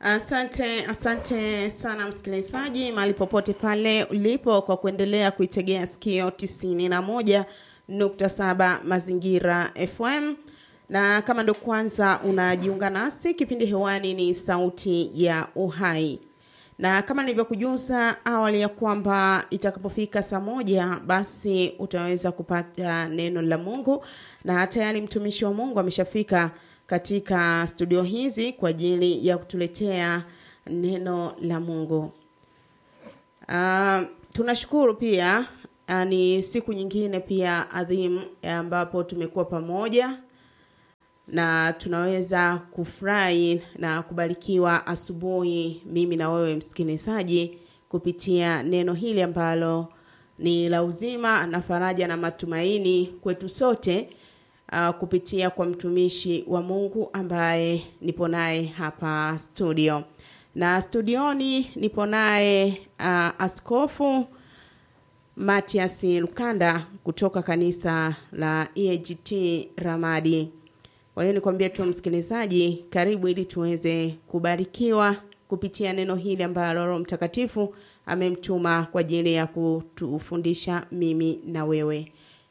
Asante, asante sana msikilizaji, mahali popote pale ulipo, kwa kuendelea kuitegea sikio tisini na moja nukta saba Mazingira FM. Na kama ndo kwanza unajiunga nasi, kipindi hewani ni Sauti ya Uhai, na kama nilivyokujuza awali ya kwamba itakapofika saa moja basi utaweza kupata neno la Mungu, na tayari mtumishi wa Mungu ameshafika katika studio hizi kwa ajili ya kutuletea neno la Mungu. Uh, tunashukuru pia uh, ni siku nyingine pia adhimu ambapo tumekuwa pamoja na tunaweza kufurahi na kubarikiwa asubuhi, mimi na wewe msikilizaji, kupitia neno hili ambalo ni la uzima na faraja na matumaini kwetu sote uh, kupitia kwa mtumishi wa Mungu ambaye nipo naye hapa studio, na studioni nipo naye uh, Askofu Matias Lukanda kutoka kanisa la EAGT Ramadi. Kwa hiyo nikwambia tu msikilizaji, karibu ili tuweze kubarikiwa kupitia neno hili ambalo Roho Mtakatifu amemtuma kwa ajili ya kutufundisha mimi na wewe.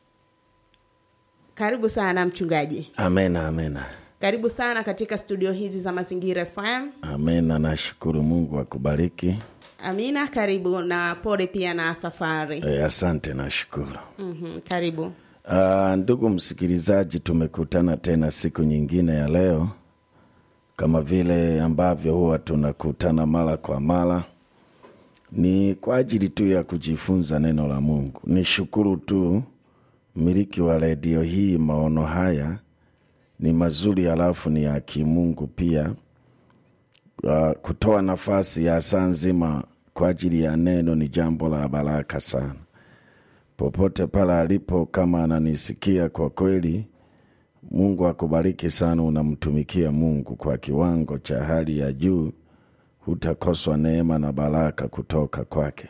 Karibu sana mchungaji. Amena, amena, Karibu sana katika studio hizi za Mazingira FM. amena. Nashukuru Mungu akubariki. Amina, karibu na pole pia na safari. E, asante, nashukuru. Mhm, karibu. Ah, ndugu msikilizaji, tumekutana tena siku nyingine ya leo, kama vile ambavyo huwa tunakutana mara kwa mara, ni kwa ajili tu ya kujifunza neno la Mungu. Nishukuru tu mmiliki wa redio hii, maono haya ni mazuri, halafu ni ya kimungu pia. Uh, kutoa nafasi ya saa nzima kwa ajili ya neno ni jambo la baraka sana popote pale alipo, kama ananisikia, kwa kweli Mungu akubariki sana. Unamtumikia Mungu kwa kiwango cha hali ya juu, hutakoswa neema na baraka kutoka kwake.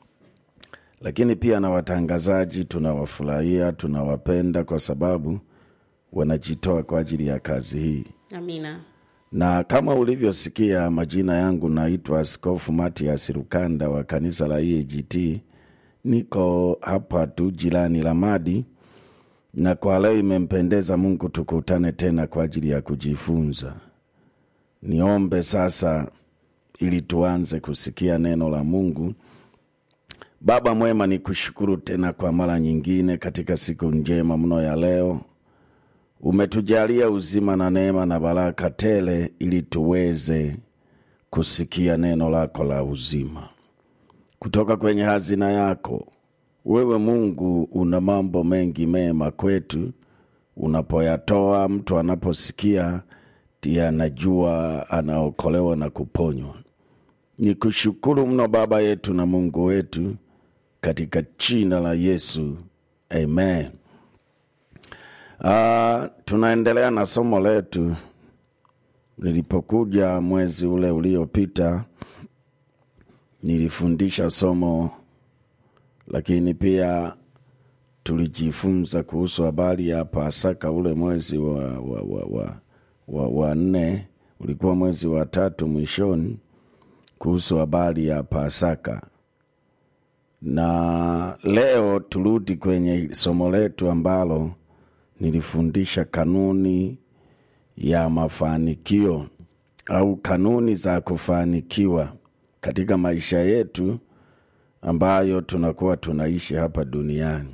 Lakini pia na watangazaji tunawafurahia, tunawapenda kwa sababu wanajitoa kwa ajili ya kazi hii Amina. na kama ulivyosikia, majina yangu naitwa Askofu Matias Lukanda wa kanisa la EAGT. Niko hapa tu jirani Lamadi, na kwa leo imempendeza Mungu tukutane tena kwa ajili ya kujifunza. Niombe sasa ili tuanze kusikia neno la Mungu. Baba mwema, ni kushukuru tena kwa mara nyingine katika siku njema mno ya leo umetujalia uzima na neema na baraka tele ili tuweze kusikia neno lako la uzima kutoka kwenye hazina yako. Wewe Mungu una mambo mengi mema kwetu, unapoyatoa mtu anaposikia ndiye anajua anaokolewa na kuponywa. Ni kushukuru mno Baba yetu na Mungu wetu, katika jina la Yesu, amen. Ah, tunaendelea na somo letu. Nilipokuja mwezi ule uliopita, nilifundisha somo, lakini pia tulijifunza kuhusu habari ya Pasaka. Ule mwezi wa, wa, wa, wa, wa, wa nne ulikuwa mwezi wa tatu mwishoni, kuhusu habari ya Pasaka na leo turudi kwenye somo letu ambalo nilifundisha kanuni ya mafanikio au kanuni za kufanikiwa katika maisha yetu ambayo tunakuwa tunaishi hapa duniani.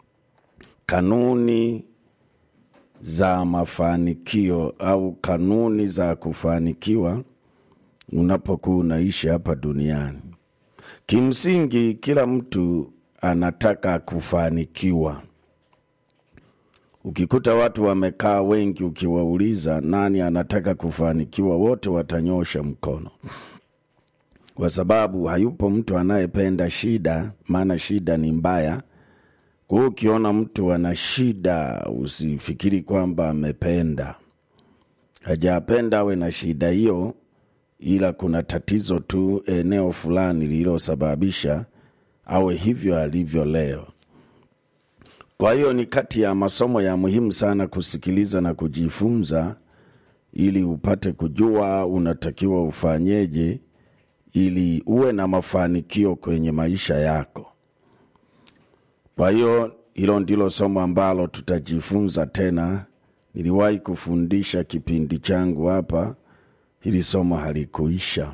Kanuni za mafanikio au kanuni za kufanikiwa unapokuwa unaishi hapa duniani. Kimsingi, kila mtu anataka kufanikiwa. Ukikuta watu wamekaa wengi, ukiwauliza nani anataka kufanikiwa, wote watanyosha mkono, kwa sababu hayupo mtu anayependa shida, maana shida ni mbaya. Kwa hiyo ukiona mtu ana shida, usifikiri kwamba amependa. Hajapenda awe na shida hiyo, ila kuna tatizo tu eneo fulani lililosababisha awe hivyo alivyo leo. Kwa hiyo ni kati ya masomo ya muhimu sana kusikiliza na kujifunza ili upate kujua unatakiwa ufanyeje ili uwe na mafanikio kwenye maisha yako. Kwa hiyo hilo ndilo somo ambalo tutajifunza tena. Niliwahi kufundisha kipindi changu hapa, hili somo halikuisha,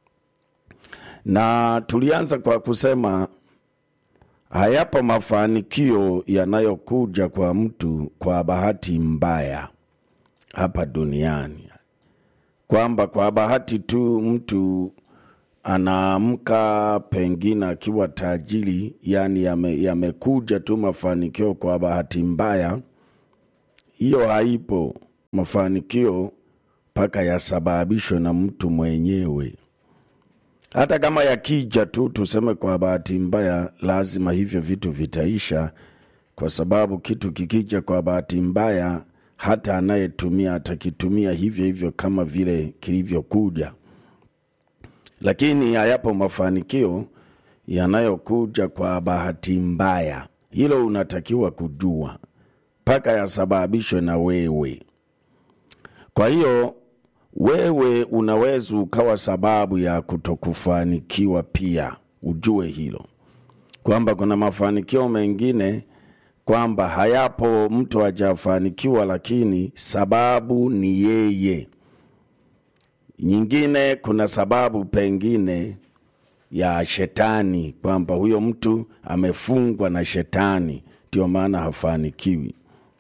na tulianza kwa kusema hayapo mafanikio yanayokuja kwa mtu kwa bahati mbaya hapa duniani, kwamba kwa bahati tu mtu anaamka pengine akiwa tajiri, yani yame- yamekuja tu mafanikio kwa bahati mbaya. Hiyo haipo. Mafanikio mpaka yasababishwe na mtu mwenyewe. Hata kama yakija tu tuseme kwa bahati mbaya, lazima hivyo vitu vitaisha, kwa sababu kitu kikija kwa bahati mbaya, hata anayetumia atakitumia hivyo hivyo kama vile kilivyokuja lakini hayapo mafanikio yanayokuja kwa bahati mbaya. Hilo unatakiwa kujua mpaka yasababishwe na wewe. Kwa hiyo wewe unaweza ukawa sababu ya kutokufanikiwa pia, ujue hilo kwamba kuna mafanikio mengine kwamba hayapo, mtu hajafanikiwa, lakini sababu ni yeye nyingine kuna sababu pengine ya shetani kwamba huyo mtu amefungwa na shetani ndio maana hafanikiwi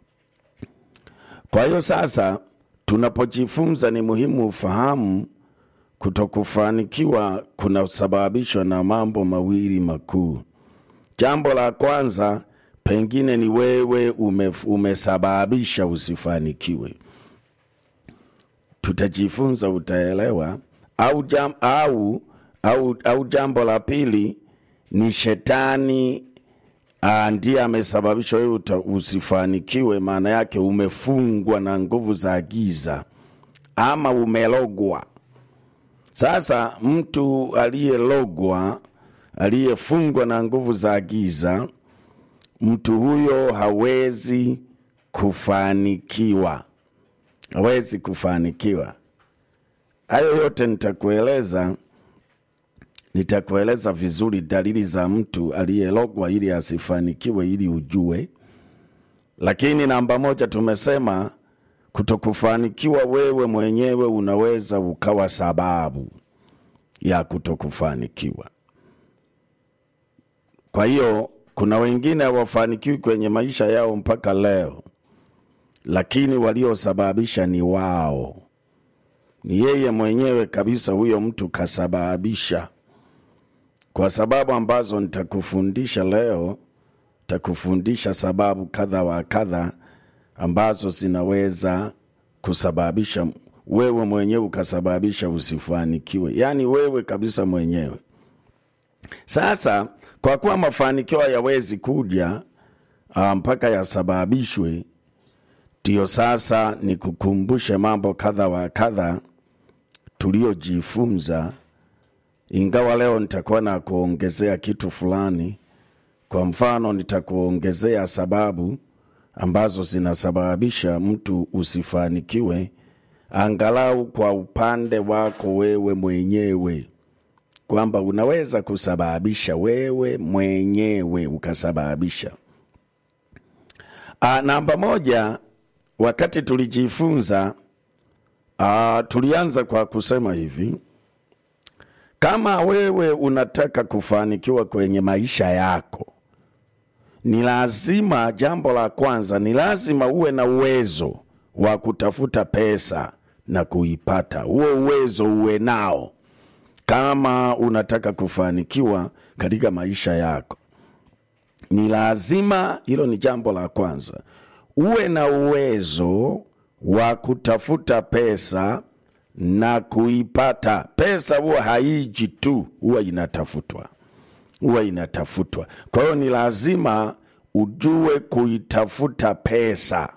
kwa hiyo sasa tunapojifunza ni muhimu ufahamu kutokufanikiwa kunasababishwa na mambo mawili makuu jambo la kwanza pengine ni wewe ume, umesababisha usifanikiwe tutajifunza utaelewa au, jam, au, au, au jambo la pili ni shetani ah, ndiye amesababisha wewe uta- usifanikiwe maana yake umefungwa na nguvu za giza ama umelogwa sasa mtu aliyelogwa aliyefungwa na nguvu za giza mtu huyo hawezi kufanikiwa hawezi kufanikiwa. Hayo yote nitakueleza, nitakueleza vizuri dalili za mtu aliyelogwa ili asifanikiwe, ili ujue. Lakini namba moja tumesema kutokufanikiwa, wewe mwenyewe unaweza ukawa sababu ya kutokufanikiwa. Kwa hiyo kuna wengine hawafanikiwi kwenye maisha yao mpaka leo lakini waliosababisha ni wao, ni yeye mwenyewe kabisa. Huyo mtu kasababisha, kwa sababu ambazo nitakufundisha leo. Takufundisha sababu kadha wa kadha ambazo zinaweza kusababisha wewe mwenyewe ukasababisha usifanikiwe, yaani wewe kabisa mwenyewe. Sasa kwa kuwa mafanikio hayawezi kuja ah, mpaka yasababishwe ndiyo sasa nikukumbushe mambo kadha wa kadha tuliyojifunza, ingawa leo nitakuwa na kuongezea kitu fulani. Kwa mfano, nitakuongezea sababu ambazo zinasababisha mtu usifanikiwe, angalau kwa upande wako wewe mwenyewe, kwamba unaweza kusababisha wewe mwenyewe ukasababisha. Ah, namba moja wakati tulijifunza uh, tulianza kwa kusema hivi kama wewe unataka kufanikiwa kwenye maisha yako ni lazima jambo la kwanza ni lazima uwe na uwezo wa kutafuta pesa na kuipata huo uwezo uwe nao kama unataka kufanikiwa katika maisha yako ni lazima hilo ni jambo la kwanza uwe na uwezo wa kutafuta pesa na kuipata. Pesa huwa haiji tu, huwa inatafutwa, huwa inatafutwa. Kwa hiyo ni lazima ujue kuitafuta pesa.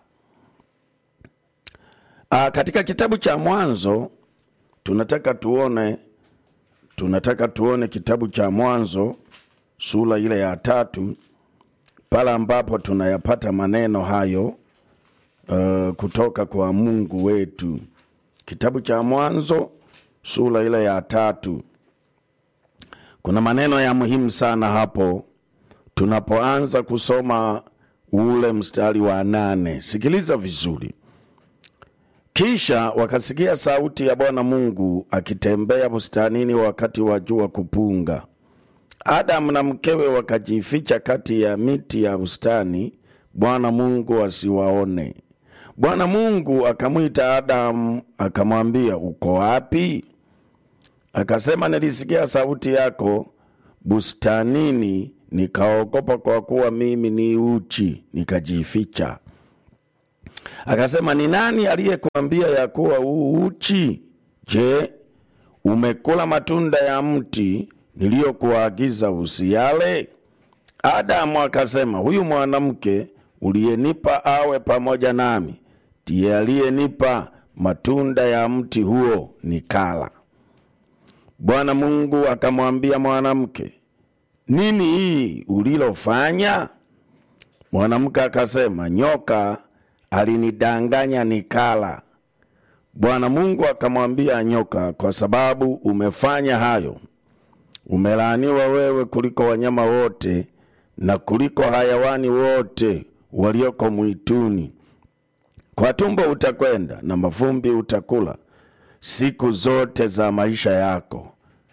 Aa, katika kitabu cha Mwanzo tunataka tuone, tunataka tuone kitabu cha Mwanzo sura ile ya tatu pale ambapo tunayapata maneno hayo uh, kutoka kwa Mungu wetu kitabu cha Mwanzo sura ile ya tatu. Kuna maneno ya muhimu sana hapo tunapoanza kusoma ule mstari wa nane. Sikiliza vizuri. Kisha wakasikia sauti ya Bwana Mungu akitembea bustanini wakati wa jua kupunga. Adamu na mkewe wakajificha kati ya miti ya bustani, Bwana Mungu asiwaone. Bwana Mungu akamwita Adamu akamwambia, uko wapi? Akasema, nilisikia sauti yako bustanini, nikaogopa, kwa kuwa mimi ni uchi, nikajificha. Akasema, ni nani aliyekuambia ya kuwa u uchi? Je, umekula matunda ya mti niliyokuagiza usiyale? Adamu akasema, huyu mwanamke uliyenipa awe pamoja nami ndiye aliyenipa matunda ya mti huo nikala. Bwana Mungu akamwambia mwanamke, nini hii ulilofanya? Mwanamke akasema, nyoka alinidanganya nikala. Bwana Mungu akamwambia nyoka, kwa sababu umefanya hayo, umelaaniwa wewe kuliko wanyama wote na kuliko hayawani wote walioko mwituni. Kwa tumbo utakwenda na mavumbi utakula siku zote za maisha yako,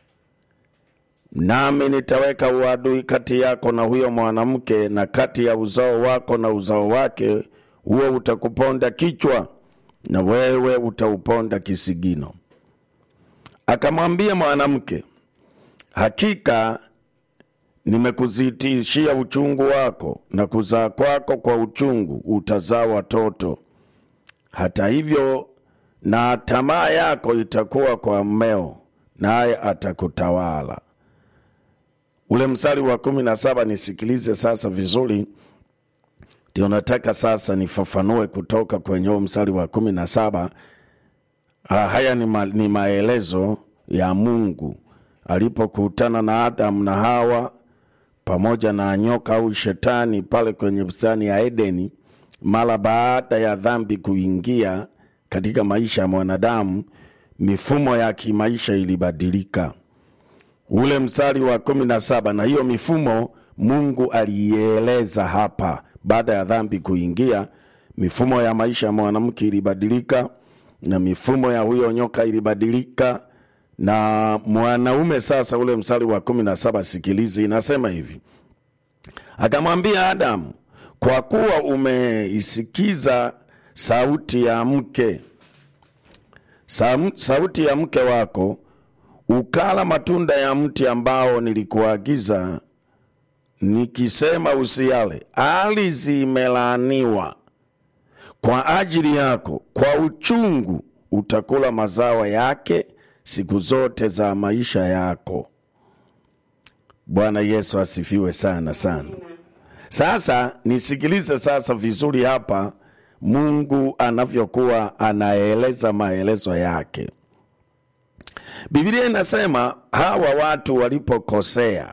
nami nitaweka uadui kati yako na huyo mwanamke, na kati ya uzao wako na uzao wake, huo utakuponda kichwa na wewe utauponda kisigino. Akamwambia mwanamke, hakika nimekuzitishia uchungu wako na kuzaa kwako kwa uchungu utazaa watoto. Hata hivyo, na tamaa yako itakuwa kwa mmeo, naye atakutawala. Ule mstari wa kumi na saba nisikilize sasa vizuri, ndio nataka sasa nifafanue kutoka kwenye huo mstari wa kumi na saba. Ah, haya ni, ma, ni maelezo ya Mungu alipokutana na Adamu na Hawa pamoja na nyoka au shetani pale kwenye bustani ya Edeni, mara baada ya dhambi kuingia katika maisha ya mwanadamu, mifumo ya kimaisha ilibadilika. Ule mstari wa kumi na saba, na hiyo mifumo Mungu aliieleza hapa. Baada ya dhambi kuingia, mifumo ya maisha ya mwanamke ilibadilika na mifumo ya huyo nyoka ilibadilika na mwanaume sasa. Ule mstari wa kumi na saba, sikilizi, inasema hivi: akamwambia Adamu, kwa kuwa umeisikiza sauti ya mke Sam, sauti ya mke wako ukala matunda ya mti ambao nilikuagiza nikisema usiale, ardhi imelaaniwa kwa ajili yako, kwa uchungu utakula mazao yake siku zote za maisha yako. Bwana Yesu asifiwe sana sana. Sasa nisikilize sasa vizuri hapa, Mungu anavyokuwa anaeleza maelezo yake. Biblia inasema hawa watu walipokosea,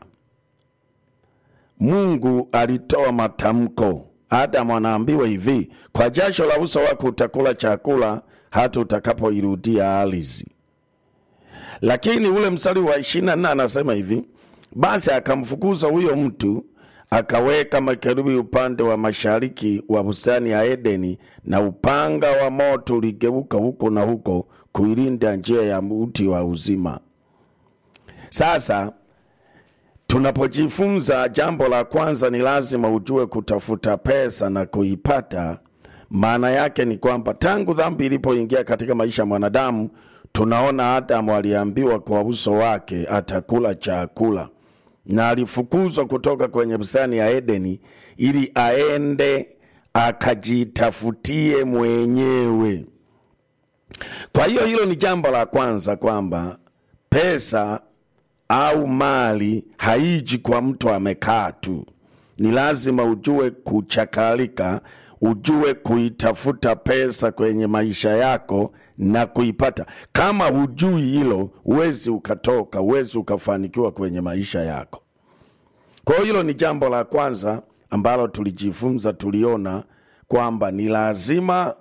Mungu alitoa matamko. Adamu anaambiwa hivi, kwa jasho la uso wako utakula chakula hata utakapoirudia ardhi. Lakini ule mstari wa ishirini na nne anasema hivi, basi akamfukuza huyo mtu akaweka makerubi upande wa mashariki wa bustani ya Edeni, na upanga wa moto uligeuka huko na huko kuilinda njia ya mti wa uzima. Sasa tunapojifunza, jambo la kwanza ni lazima ujue kutafuta pesa na kuipata. Maana yake ni kwamba tangu dhambi ilipoingia katika maisha ya mwanadamu, tunaona Adamu aliambiwa kwa uso wake atakula chakula na alifukuzwa kutoka kwenye bustani ya Edeni ili aende akajitafutie mwenyewe. Kwa hiyo hilo ni jambo la kwanza, kwamba pesa au mali haiji kwa mtu amekaa tu. Ni lazima ujue kuchakalika, ujue kuitafuta pesa kwenye maisha yako na kuipata. Kama hujui hilo, huwezi ukatoka, huwezi ukafanikiwa kwenye maisha yako. Kwa hiyo hilo ni jambo la kwanza ambalo tulijifunza, tuliona kwamba ni lazima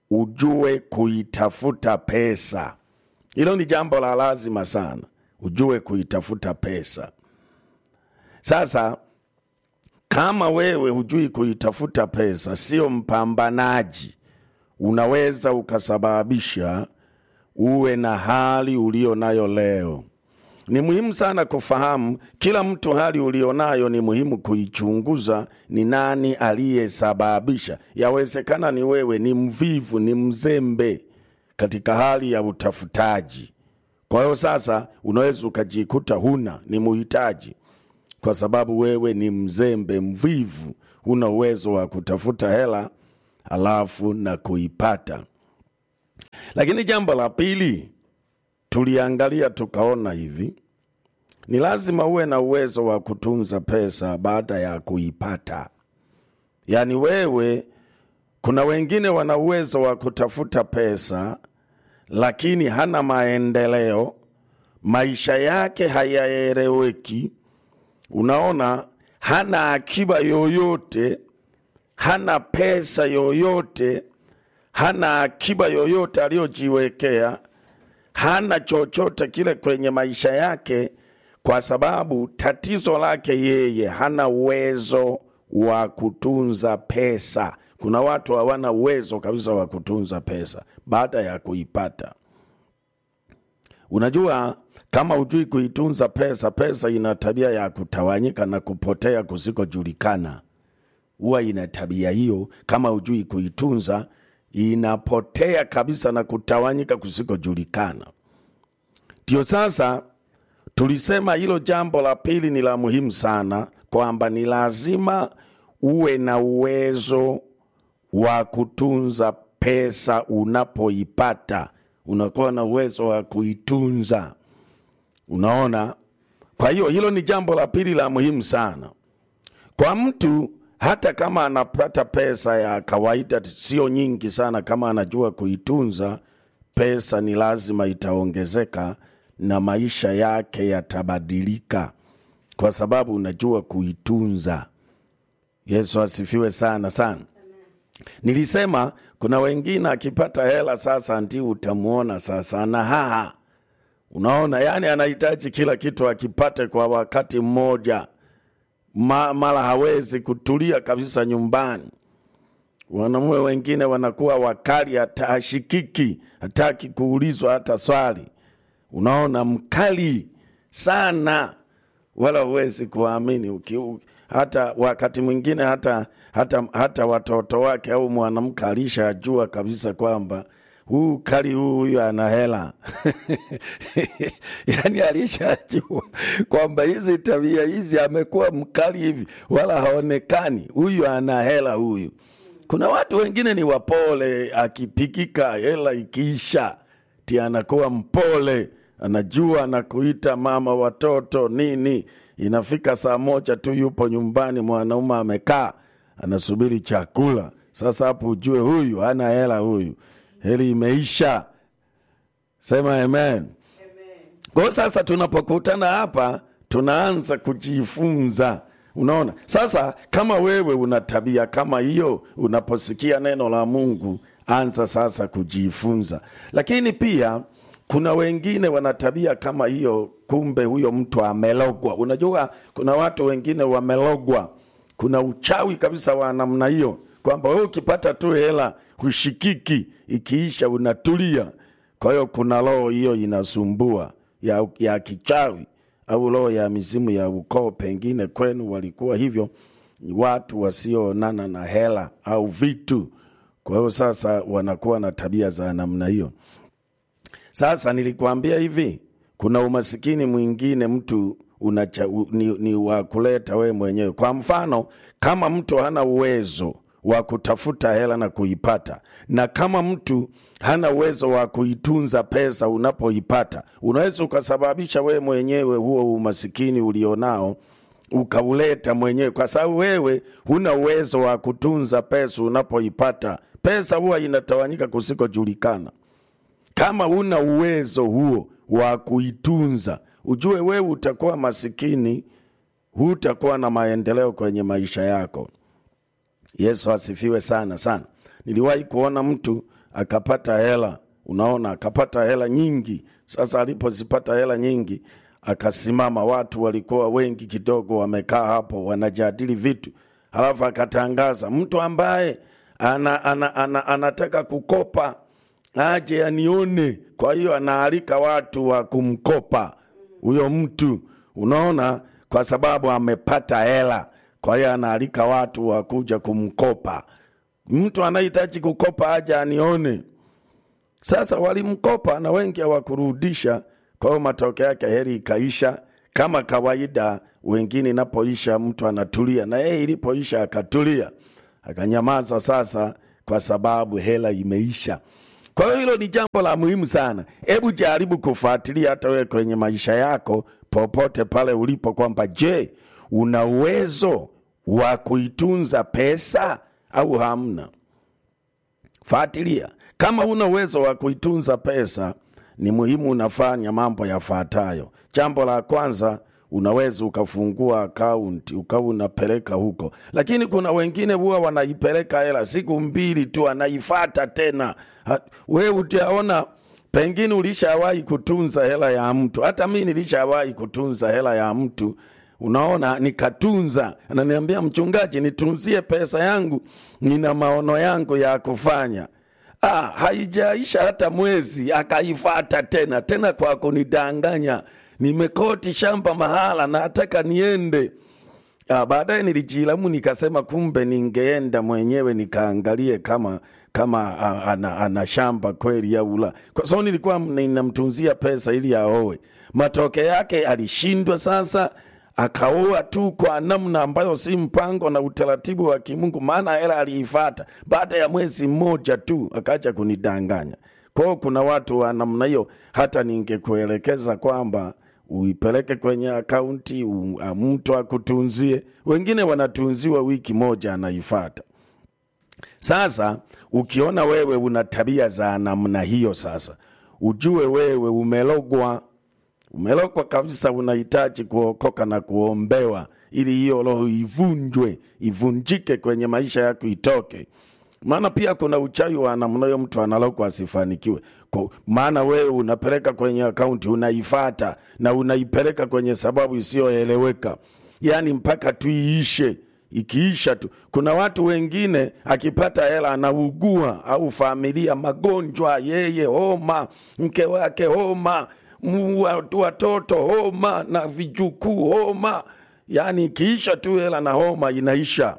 ujue kuitafuta pesa. Hilo ni jambo la lazima sana, ujue kuitafuta pesa. Sasa kama wewe hujui kuitafuta pesa, sio mpambanaji, unaweza ukasababisha uwe na hali ulio nayo leo. Ni muhimu sana kufahamu kila mtu hali ulionayo, ni muhimu kuichunguza ni nani aliyesababisha. Yawezekana ni wewe, ni mvivu, ni mzembe katika hali ya utafutaji. Kwa hiyo sasa unaweza ukajikuta huna, ni muhitaji, kwa sababu wewe ni mzembe, mvivu, huna uwezo wa kutafuta hela alafu na kuipata. Lakini jambo la pili tuliangalia tukaona hivi, ni lazima uwe na uwezo wa kutunza pesa baada ya kuipata. Yaani wewe, kuna wengine wana uwezo wa kutafuta pesa, lakini hana maendeleo, maisha yake hayaeleweki. Unaona, hana akiba yoyote, hana pesa yoyote, hana akiba yoyote aliyojiwekea hana chochote kile kwenye maisha yake, kwa sababu tatizo lake yeye hana uwezo wa kutunza pesa. Kuna watu hawana uwezo kabisa wa kutunza pesa baada ya kuipata. Unajua, kama hujui kuitunza pesa, pesa ina tabia ya kutawanyika na kupotea kusikojulikana. Huwa ina tabia hiyo, kama hujui kuitunza inapotea kabisa na kutawanyika kusikojulikana. Ndio sasa tulisema hilo jambo la pili ni la muhimu sana, kwamba ni lazima uwe na uwezo wa kutunza pesa unapoipata, unakuwa na uwezo wa kuitunza. Unaona, kwa hiyo hilo ni jambo la pili la muhimu sana kwa mtu hata kama anapata pesa ya kawaida, sio nyingi sana, kama anajua kuitunza pesa, ni lazima itaongezeka na maisha yake yatabadilika, kwa sababu unajua kuitunza. Yesu asifiwe sana sana. Nilisema kuna wengine akipata hela sasa ndio utamwona sasa ana haha, unaona, yani anahitaji kila kitu akipate kwa wakati mmoja Ma, mara hawezi kutulia kabisa nyumbani. Wanamume wengine wanakuwa wakali, hata hashikiki, hataki kuulizwa hata swali. Unaona, mkali sana, wala huwezi kuamini uki, hata wakati mwingine hata, hata, hata watoto wake au mwanamke alishajua kabisa kwamba huu kali huu huyu ana hela yani alishajua kwamba hizi tabia hizi amekuwa mkali hivi wala haonekani huyu ana hela huyu kuna watu wengine ni wapole akipikika hela ikiisha ti anakuwa mpole anajua anakuita mama watoto nini inafika saa moja tu yupo nyumbani mwanaume amekaa anasubiri chakula sasa hapo ujue huyu hana hela huyu heli imeisha. Sema amen. Kwa hiyo sasa tunapokutana hapa tunaanza kujifunza. Unaona, sasa kama wewe una tabia kama hiyo, unaposikia neno la Mungu anza sasa kujifunza. Lakini pia kuna wengine wana tabia kama hiyo, kumbe huyo mtu amelogwa. Unajua, kuna watu wengine wamelogwa, kuna uchawi kabisa wa namna hiyo, kwamba wewe ukipata tu hela hushikiki, ikiisha unatulia. Kwa hiyo kuna roho hiyo inasumbua ya, ya kichawi au roho ya mizimu ya ukoo, pengine kwenu walikuwa hivyo, watu wasioonana na hela au vitu. Kwa hiyo sasa wanakuwa na tabia za namna hiyo. Sasa nilikuambia hivi, kuna umasikini mwingine mtu unacha, ni, ni wa kuleta wewe mwenyewe. Kwa mfano, kama mtu hana uwezo wa kutafuta hela na kuipata, na kama mtu hana uwezo wa kuitunza pesa unapoipata, unaweza ukasababisha wewe mwenyewe huo umasikini ulionao ukauleta mwenyewe, kwa sababu wewe huna uwezo wa kutunza pesa unapoipata. Pesa huwa inatawanyika kusikojulikana. Kama huna uwezo huo wa kuitunza, ujue wewe utakuwa masikini, hutakuwa na maendeleo kwenye maisha yako. Yesu asifiwe sana sana. Niliwahi kuona mtu akapata hela unaona akapata hela nyingi sasa alipozipata hela nyingi akasimama watu walikuwa wengi kidogo wamekaa hapo wanajadili vitu halafu akatangaza mtu ambaye ana, ana, ana, anataka kukopa aje anione kwa hiyo anaalika watu wa kumkopa huyo mtu unaona kwa sababu amepata hela kwa hiyo anaalika watu wa kuja kumkopa mtu anahitaji kukopa aje anione sasa walimkopa na wengi hawakurudisha kwa hiyo matokeo yake heri ikaisha kama kawaida wengine inapoisha mtu anatulia na yeye ilipoisha akatulia akanyamaza sasa kwa sababu hela imeisha kwa hiyo hilo ni jambo la muhimu sana hebu jaribu kufuatilia hata wewe kwenye maisha yako popote pale ulipo kwamba je una uwezo wa kuitunza pesa au hamna fuatilia kama una uwezo wa kuitunza pesa ni muhimu unafanya mambo yafuatayo jambo la kwanza unaweza ukafungua akaunti ukawa unapeleka huko lakini kuna wengine huwa wanaipeleka hela siku mbili tu anaifata tena Ha- we utaona pengine ulishawahi kutunza hela ya mtu hata mi nilishawahi kutunza hela ya mtu unaona nikatunza ananiambia mchungaji nitunzie pesa yangu nina maono yangu ya kufanya ah, haijaisha hata mwezi akaifata tena tena kwa kunidanganya nimekoti shamba mahala nataka niende Ah, baadaye nilijilamu nikasema kumbe ningeenda mwenyewe nikaangalie kama kama ah, ana, ana shamba kweli au la kwa sababu nilikuwa ninamtunzia pesa ili aoe matokeo yake alishindwa sasa akaoa tu kwa namna ambayo si mpango na utaratibu wa kimungu maana hela aliifata baada ya mwezi mmoja tu akaja kunidanganya kwao kuna watu wa namna hiyo hata ningekuelekeza kwamba uipeleke kwenye akaunti u- a- mtu akutunzie wengine wanatunziwa wiki moja anaifata sasa ukiona wewe una tabia za namna hiyo sasa ujue wewe umelogwa umelogwa kabisa unahitaji kuokoka na kuombewa ili hiyo roho ivunjwe ivunjike kwenye maisha yako itoke maana pia kuna uchawi wa namna hiyo mtu analogwa asifanikiwe Kwa- maana wewe unapeleka kwenye akaunti unaifata na unaipeleka kwenye sababu isiyoeleweka yaani mpaka tu iishe ikiisha tu kuna watu wengine akipata hela anaugua au familia magonjwa yeye homa mke wake homa mu- watu- watoto homa na vijukuu homa yaani ikiisha tu hela na homa inaisha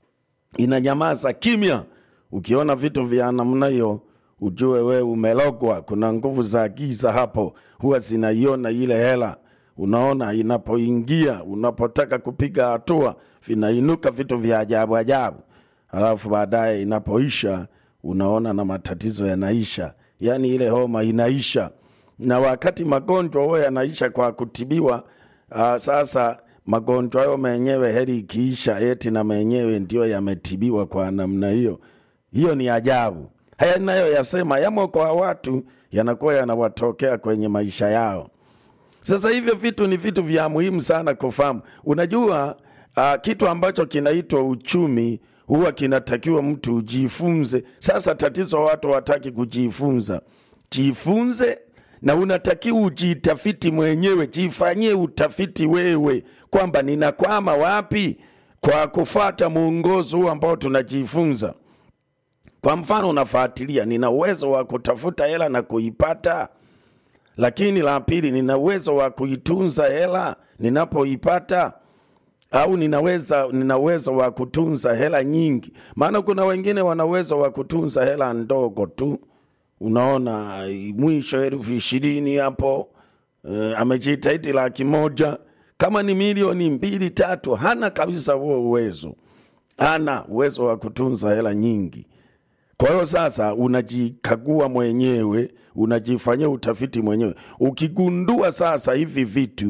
inanyamaza kimya ukiona vitu vya namna hiyo ujue wewe umelogwa kuna nguvu za giza hapo huwa zinaiona ile hela unaona inapoingia unapotaka kupiga hatua vinainuka vitu vya ajabu ajabu alafu baadaye inapoisha unaona na matatizo yanaisha yaani ile homa inaisha na wakati magonjwa huwa yanaisha kwa kutibiwa uh, sasa magonjwa hayo menyewe heri ikiisha eti na menyewe ndio yametibiwa kwa namna hiyo hiyo ni ajabu haya nayo yasema yamo kwa watu yanakuwa yanawatokea kwenye maisha yao sasa hivyo vitu ni vitu vya muhimu sana kufahamu unajua uh, kitu ambacho kinaitwa uchumi huwa kinatakiwa mtu ujifunze sasa tatizo watu wataki kujifunza jifunze na unatakiwa ujitafiti mwenyewe jifanyie utafiti wewe kwamba ninakwama wapi kwa kufata mwongozo huu ambao tunajifunza kwa mfano unafuatilia nina uwezo wa kutafuta hela na kuipata lakini la pili nina uwezo wa kuitunza hela ninapoipata au ninaweza nina uwezo wa kutunza hela nyingi maana kuna wengine wana uwezo wa kutunza hela ndogo tu unaona mwisho elfu ishirini hapo uh, amejitahidi laki moja kama ni milioni mbili tatu hana kabisa huo uwezo hana uwezo wa kutunza hela nyingi kwa hiyo sasa unajikagua mwenyewe unajifanyia utafiti mwenyewe ukigundua sasa hivi vitu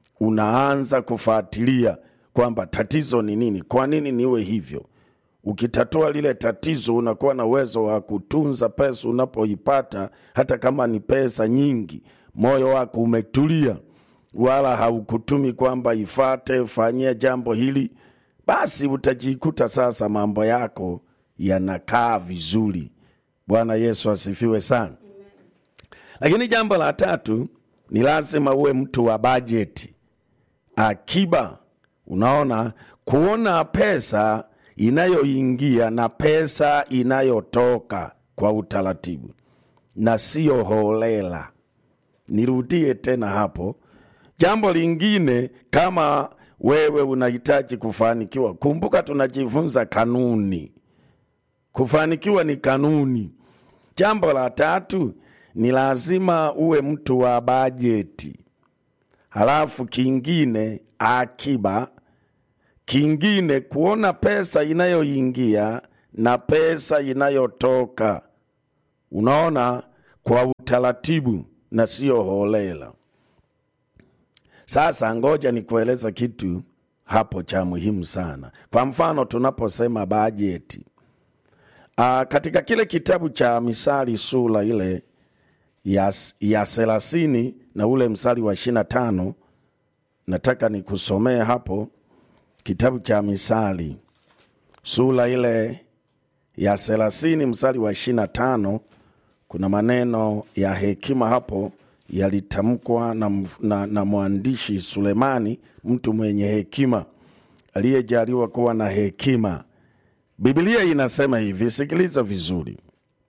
unaanza kufuatilia kwamba tatizo ni nini kwa nini niwe hivyo ukitatua lile tatizo unakuwa na uwezo wa kutunza pesa unapoipata hata kama ni pesa nyingi moyo wako umetulia wala haukutumi kwamba ifate fanyia jambo hili basi utajikuta sasa mambo yako yanakaa vizuri Bwana Yesu asifiwe sana. Lakini jambo la tatu ni lazima uwe mtu wa bajeti, akiba. Unaona, kuona pesa inayoingia na pesa inayotoka kwa utaratibu na sio holela. Nirudie tena hapo. Jambo lingine, kama wewe unahitaji kufanikiwa, kumbuka tunajifunza kanuni. Kufanikiwa ni kanuni. Jambo la tatu ni lazima uwe mtu wa bajeti. Halafu kingine akiba, kingine kuona pesa inayoingia na pesa inayotoka, unaona, kwa utaratibu na sio holela. Sasa ngoja nikueleza kitu hapo cha muhimu sana. Kwa mfano tunaposema bajeti, Aa, katika kile kitabu cha Misali sura ile ya, ya thelathini na ule msali wa ishirini na tano nataka nikusomee hapo kitabu cha Misali sura ile ya thelathini msali wa ishirini na tano kuna maneno ya hekima hapo yalitamkwa na, na, na mwandishi Sulemani, mtu mwenye hekima aliyejaliwa kuwa na hekima. Biblia inasema hivi, sikiliza vizuri.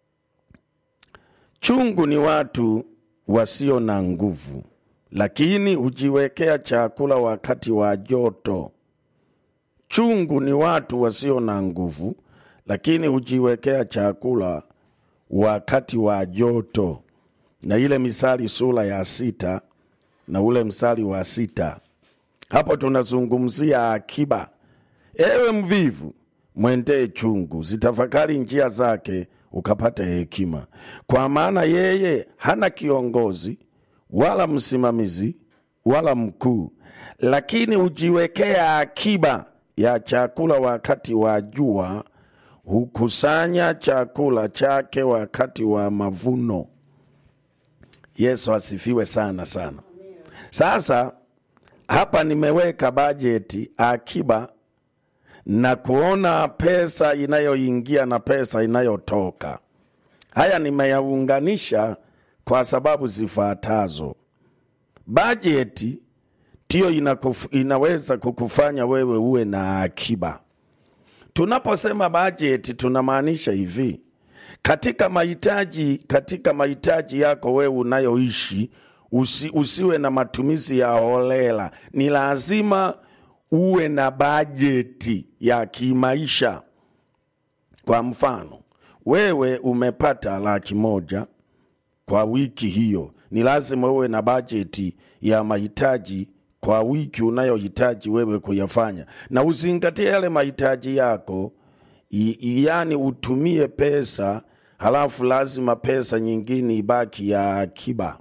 Chungu ni watu wasio na nguvu, lakini hujiwekea chakula wakati wa joto. Chungu ni watu wasio na nguvu, lakini hujiwekea chakula wakati wa joto. Na ile Misali sura ya sita na ule msali wa sita, hapo tunazungumzia akiba. Ewe mvivu, mwendee chungu, zitafakari njia zake, ukapate hekima. Kwa maana yeye hana kiongozi wala msimamizi wala mkuu, lakini hujiwekea akiba ya chakula wakati wa jua, hukusanya chakula chake wakati wa mavuno. Yesu asifiwe sana sana. Sasa hapa nimeweka bajeti, akiba na kuona pesa inayoingia na pesa inayotoka. Haya nimeyaunganisha kwa sababu zifuatazo. Bajeti ndiyo inakuf, inaweza kukufanya wewe uwe na akiba. Tunaposema bajeti tunamaanisha hivi, katika mahitaji katika mahitaji yako wewe unayoishi usi, usiwe na matumizi ya holela. Ni lazima uwe na bajeti ya kimaisha. Kwa mfano, wewe umepata laki moja kwa wiki hiyo, ni lazima uwe na bajeti ya mahitaji kwa wiki unayohitaji wewe kuyafanya, na uzingatie yale mahitaji yako I, yani utumie pesa, halafu lazima pesa nyingine ibaki ya akiba.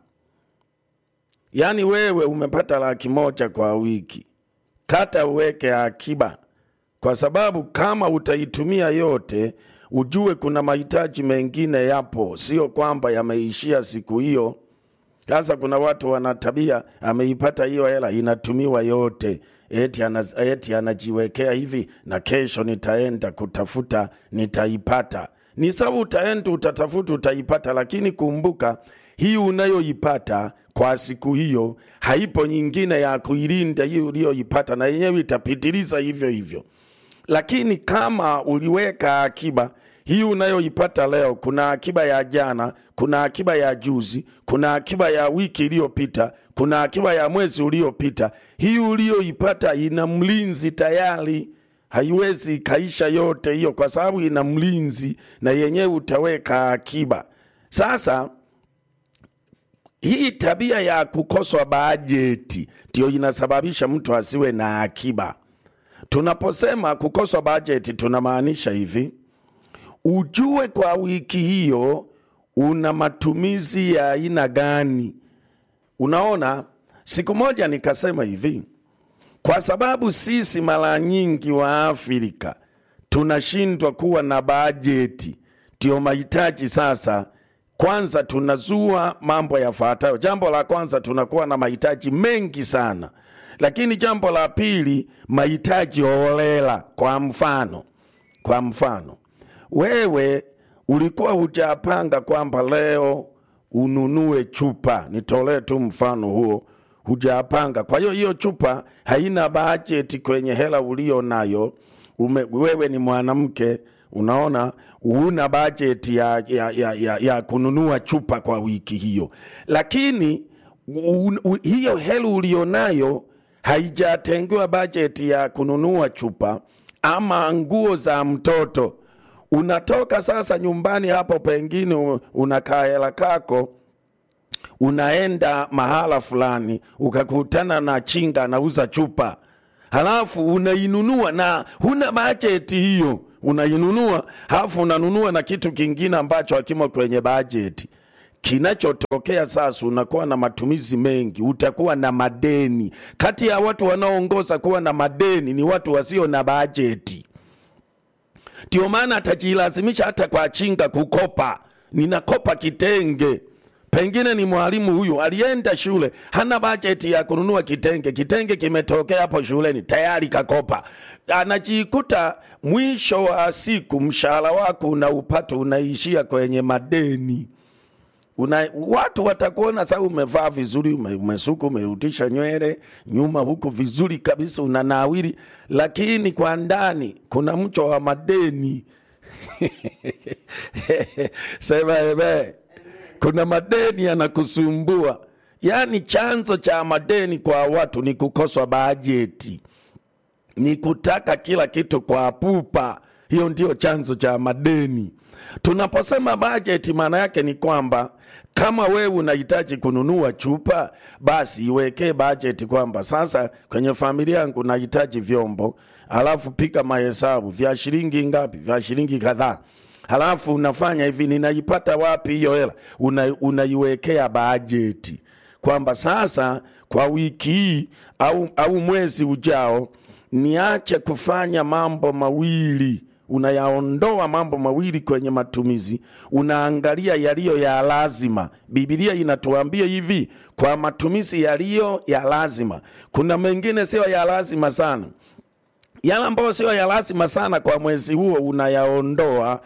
Yani wewe umepata laki moja kwa wiki, kata uweke akiba, kwa sababu kama utaitumia yote, ujue kuna mahitaji mengine yapo, sio kwamba yameishia siku hiyo. Sasa kuna watu wana tabia, ameipata hiyo hela inatumiwa yote, eti, anaz, eti anajiwekea hivi, na kesho nitaenda kutafuta nitaipata. Ni sawa, utaenda utatafuta, utaipata, lakini kumbuka hii unayoipata kwa siku hiyo haipo nyingine ya kuilinda hii uliyoipata, na yenyewe itapitiliza hivyo hivyo. Lakini kama uliweka akiba hii unayoipata leo, kuna akiba ya jana, kuna akiba ya juzi, kuna akiba ya wiki iliyopita, kuna akiba ya mwezi uliopita. Hii uliyoipata ina mlinzi tayari, haiwezi ikaisha yote hiyo, kwa sababu ina mlinzi na yenyewe utaweka akiba. Sasa hii tabia ya kukoswa bajeti ndiyo inasababisha mtu asiwe na akiba. Tunaposema kukoswa bajeti, tunamaanisha hivi ujue kwa wiki hiyo una matumizi ya aina gani. Unaona, siku moja nikasema hivi, kwa sababu sisi mara nyingi wa Afrika tunashindwa kuwa na bajeti, ndio mahitaji sasa. Kwanza tunazua mambo yafuatayo. Jambo la kwanza, tunakuwa na mahitaji mengi sana, lakini jambo la pili, mahitaji holela. Kwa mfano, kwa mfano wewe ulikuwa hujapanga kwamba leo ununue chupa, nitolee tu mfano huo, hujapanga. Kwa hiyo hiyo chupa haina bajeti kwenye hela ulio nayo. Ume, wewe ni mwanamke, unaona huna bajeti ya, ya, ya, ya, ya kununua chupa kwa wiki hiyo, lakini un, un, hiyo hela ulionayo haijatengewa bajeti ya kununua chupa ama nguo za mtoto. Unatoka sasa nyumbani hapo, pengine unakaa hela kako, unaenda mahala fulani, ukakutana na chinga anauza chupa, halafu unainunua na huna bajeti hiyo, unainunua halafu unanunua na kitu kingine ambacho hakimo kwenye bajeti kinachotokea sasa, unakuwa na matumizi mengi, utakuwa na madeni. Kati ya watu wanaoongoza kuwa na madeni ni watu wasio na bajeti. Ndio maana atajilazimisha hata kwa chinga kukopa, ninakopa kitenge. Pengine ni mwalimu huyu alienda shule, hana bajeti ya kununua kitenge. Kitenge kimetokea hapo shuleni, tayari kakopa. Anajikuta mwisho wa siku mshahara wako unaupata unaishia kwenye madeni una, watu watakuona sasa umevaa vizuri, ume, umesuka, umerudisha nywele nyuma huku vizuri kabisa, unanawiri, lakini kwa ndani kuna mcho wa madeni sema ebe, kuna madeni yanakusumbua. Yaani chanzo cha madeni kwa watu ni kukoswa bajeti, ni kutaka kila kitu kwa pupa. Hiyo ndio chanzo cha madeni. Tunaposema bajeti, maana yake ni kwamba kama wewe unahitaji kununua chupa, basi iwekee bajeti kwamba sasa kwenye familia yangu nahitaji vyombo, halafu pika mahesabu vya shilingi ngapi, vya shilingi kadhaa, halafu unafanya hivi, ninaipata wapi hiyo hela? Una, unaiwekea bajeti kwamba sasa kwa wiki hii au, au mwezi ujao niache kufanya mambo mawili unayaondoa mambo mawili kwenye matumizi, unaangalia yaliyo ya lazima. Biblia inatuambia hivi, kwa matumizi yaliyo ya lazima. Kuna mengine sio ya lazima sana, yale ambayo sio ya lazima sana kwa mwezi huo unayaondoa,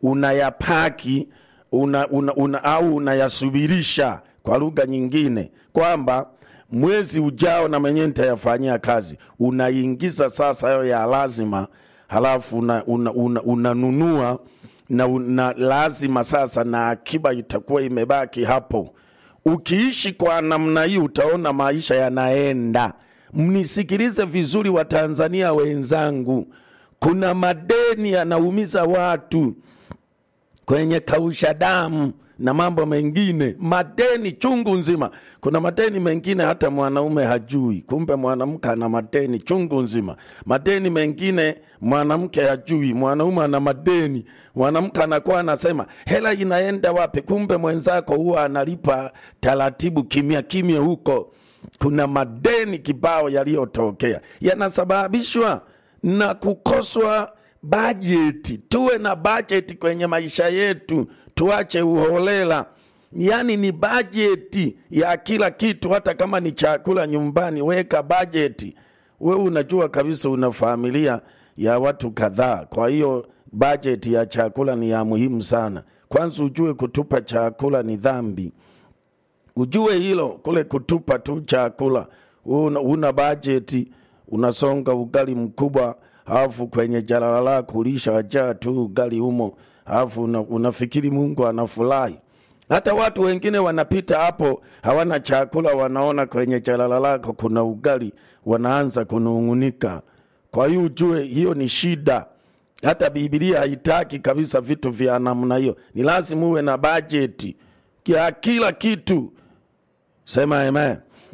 unayapaki una, una, una, au unayasubirisha, kwa lugha nyingine kwamba mwezi ujao na mwenyewe nitayafanyia kazi. Unaingiza sasa hayo ya lazima halafu unanunua una, una, una na una lazima sasa, na akiba itakuwa imebaki hapo. Ukiishi kwa namna hii, utaona maisha yanaenda. Mnisikilize vizuri, Watanzania wenzangu, kuna madeni yanaumiza watu kwenye kausha damu na mambo mengine, madeni chungu nzima. Kuna madeni mengine hata mwanaume hajui, kumbe mwanamke ana madeni chungu nzima. Madeni mengine mwanamke hajui, mwanaume ana madeni. Mwanamke anakuwa anasema hela inaenda wapi, kumbe mwenzako huwa analipa taratibu, kimya kimya huko. Kuna madeni kibao yaliyotokea, yanasababishwa na kukoswa bajeti. Tuwe na bajeti kwenye maisha yetu, tuache uholela. Yaani ni bajeti ya kila kitu, hata kama ni chakula nyumbani, weka bajeti. We unajua kabisa una familia ya watu kadhaa, kwa hiyo bajeti ya chakula ni ya muhimu sana. Kwanza ujue kutupa chakula ni dhambi, ujue hilo. Kule kutupa tu chakula, una, una bajeti, unasonga ugali mkubwa alafu kwenye jalala lako ulishajaa tu ugali humo, alafu una, unafikiri Mungu anafurahi. Hata watu wengine wanapita hapo hawana chakula, wanaona kwenye jalala lako kuna ugali, wanaanza kunung'unika. Kwa hiyo ujue hiyo ni shida. Hata Biblia haitaki kabisa vitu vya namna hiyo. Ni lazima uwe na bajeti ya kila kitu. Sema amen.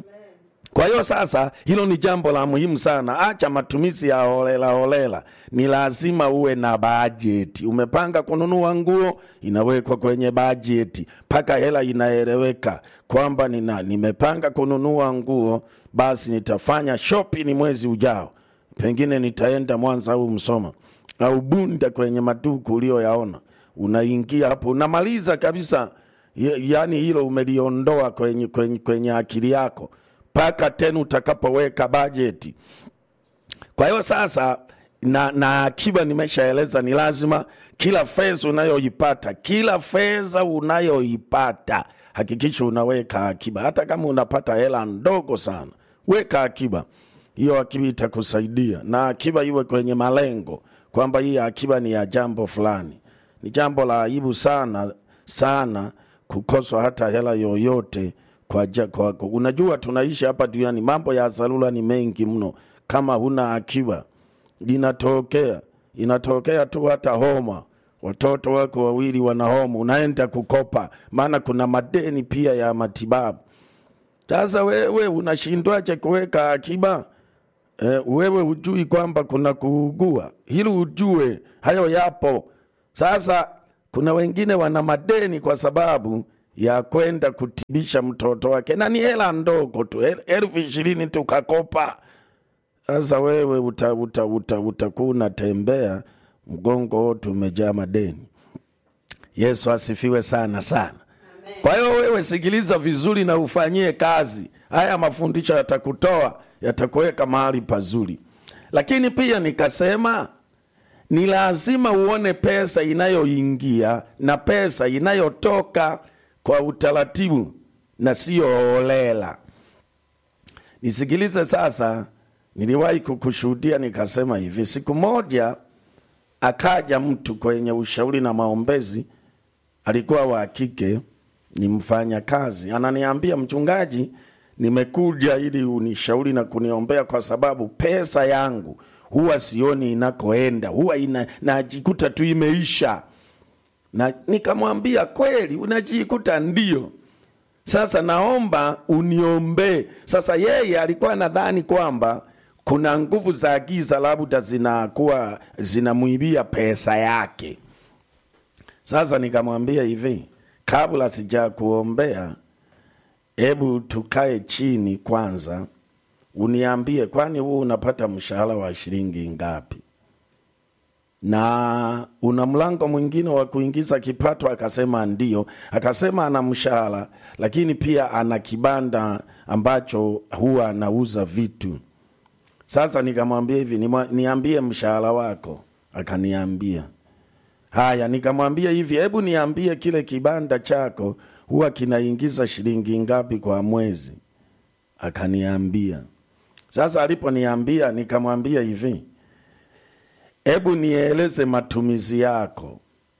Kwa hiyo sasa, hilo ni jambo la muhimu sana. Acha matumizi ya holela holela, ni lazima uwe na bajeti. Umepanga kununua nguo, inawekwa kwenye bajeti mpaka hela inaeleweka kwamba nina nimepanga kununua nguo, basi nitafanya shopping mwezi ujao, pengine nitaenda Mwanza au Msoma au Bunda kwenye maduka ulioyaona, unaingia hapo, unamaliza kabisa. Yaani hilo umeliondoa kwenye, kwenye, kwenye akili yako mpaka tena utakapoweka bajeti. Kwa hiyo sasa na, na akiba nimeshaeleza ni lazima kila fedha unayoipata kila fedha unayoipata hakikisha unaweka akiba hata kama unapata hela ndogo sana weka akiba hiyo akiba itakusaidia na akiba iwe kwenye malengo kwamba hii akiba ni ya jambo fulani ni jambo la aibu sana sana kukoswa hata hela yoyote kwa, ja, kwa, kwa unajua tunaishi hapa duniani mambo ya dharura ni mengi mno kama huna akiba linatokea inatokea tu hata homa watoto wako wawili wana homa unaenda kukopa maana kuna madeni pia ya matibabu sasa wewe unashindwaje kuweka akiba eh, wewe hujui kwamba kuna kuugua hili ujue hayo yapo sasa kuna wengine wana madeni kwa sababu ya kwenda kutibisha mtoto wake na ni hela ndogo tu el- elfu ishirini tukakopa sasa wewe utakuwa uta, uta, uta unatembea mgongo wote umejaa madeni yesu asifiwe sana sana kwa hiyo wewe sikiliza vizuri na ufanyie kazi haya mafundisho yatakutoa yatakuweka mahali pazuri lakini pia nikasema ni lazima uone pesa inayoingia na pesa inayotoka kwa utaratibu na siyo holela nisikilize sasa niliwahi kukushuhudia nikasema hivi siku moja akaja mtu kwenye ushauri na maombezi alikuwa wa kike ni mfanya kazi ananiambia mchungaji nimekuja ili unishauri na kuniombea kwa sababu pesa yangu huwa sioni inakoenda huwa ina, najikuta tu imeisha na nikamwambia kweli unajikuta ndio sasa naomba uniombee sasa yeye alikuwa nadhani kwamba kuna nguvu za giza labda zinakuwa zinamwibia pesa yake sasa nikamwambia hivi kabla sija kuombea hebu tukae chini kwanza uniambie kwani huu unapata mshahara wa shilingi ngapi na una mlango mwingine wa kuingiza kipato akasema ndio akasema ana mshahara lakini pia ana kibanda ambacho huwa anauza vitu sasa nikamwambia hivi "Nimwa- niambie mshahara wako akaniambia haya nikamwambia hivi hebu niambie kile kibanda chako huwa kinaingiza shilingi ngapi kwa mwezi akaniambia sasa aliponiambia nikamwambia hivi hebu nieleze matumizi yako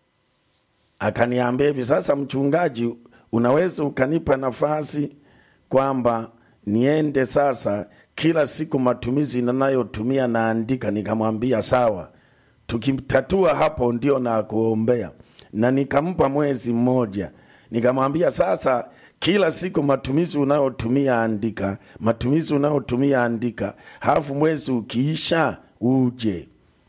akaniambia hivi sasa mchungaji unaweza ukanipa nafasi kwamba niende sasa kila siku matumizi nanayotumia naandika nikamwambia sawa tukitatua hapo ndio na kuombea na nikampa mwezi mmoja nikamwambia sasa kila siku matumizi unayotumia andika matumizi unayotumia andika halafu mwezi ukiisha uje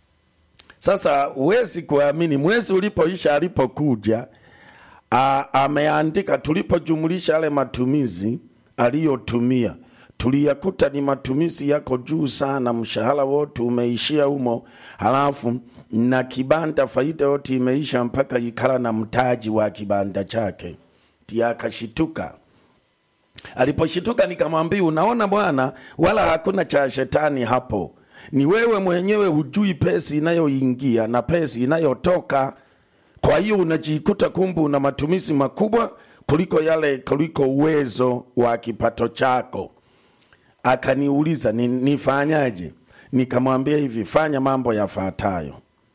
sasa huwezi kuamini mwezi ulipoisha alipokuja a- ameandika tulipojumulisha yale matumizi aliyotumia tuliyakuta ni matumizi yako juu sana mshahara wote umeishia humo halafu na kibanda faida yote imeisha mpaka ikala na mtaji wa kibanda chake ti akashituka aliposhituka nikamwambia unaona bwana wala hakuna cha shetani hapo ni wewe mwenyewe hujui pesa inayoingia na pesa inayotoka kwa hiyo unajikuta kumbu una matumizi makubwa kuliko yale kuliko uwezo wa kipato chako akaniuliza ni, nifanyaje nikamwambia hivi fanya mambo yafuatayo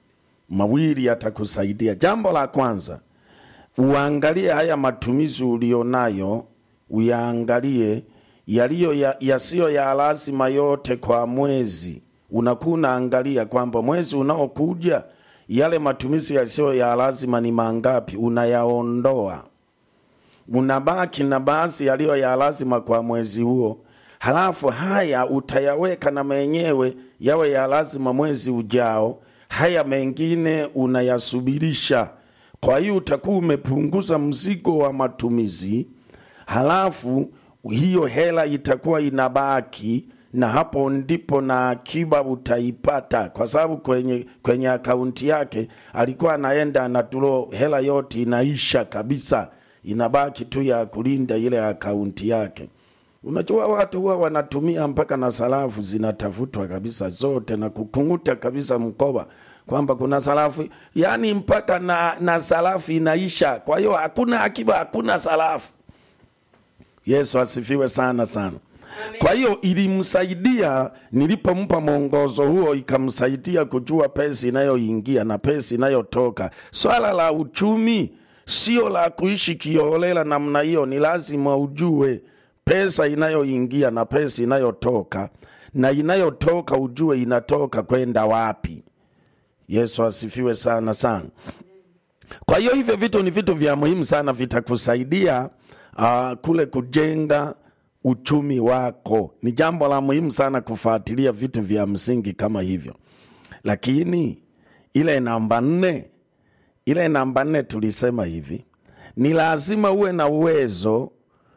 mawili yatakusaidia jambo la kwanza uangalie haya matumizi ulionayo uyaangalie yaliyo ya- yasiyo ya, ya lazima yote kwa mwezi unakuwa unaangalia kwamba mwezi unaokuja yale matumizi yasiyo ya lazima ni mangapi unayaondoa unabaki na baadhi yaliyo ya lazima kwa mwezi huo halafu haya utayaweka na menyewe yawe ya lazima mwezi ujao haya mengine unayasubirisha kwa hiyo utakuwa umepunguza mzigo wa matumizi halafu hiyo hela itakuwa inabaki na hapo ndipo na akiba utaipata kwa sababu kwenye, kwenye akaunti yake alikuwa anaenda anatulo hela yote inaisha kabisa inabaki tu ya kulinda ile akaunti yake unajua watu huwa wanatumia mpaka na sarafu zinatafutwa kabisa zote na kukung'uta kabisa mkoba kwamba kuna sarafu yaani mpaka na, na sarafu inaisha kwa hiyo hakuna akiba hakuna sarafu yesu asifiwe sana sana kwa hiyo ilimsaidia nilipompa mwongozo huo ikamsaidia kujua pesa inayoingia na pesa inayotoka swala la uchumi sio la kuishi kiolela namna hiyo ni lazima ujue pesa inayoingia na pesa inayotoka na inayotoka ujue inatoka kwenda wapi yesu asifiwe sana sana kwa hiyo hivyo vitu ni vitu vya muhimu sana vitakusaidia uh, kule kujenga uchumi wako ni jambo la muhimu sana kufuatilia vitu vya msingi kama hivyo lakini ile namba nne ile namba nne tulisema hivi ni lazima uwe na uwezo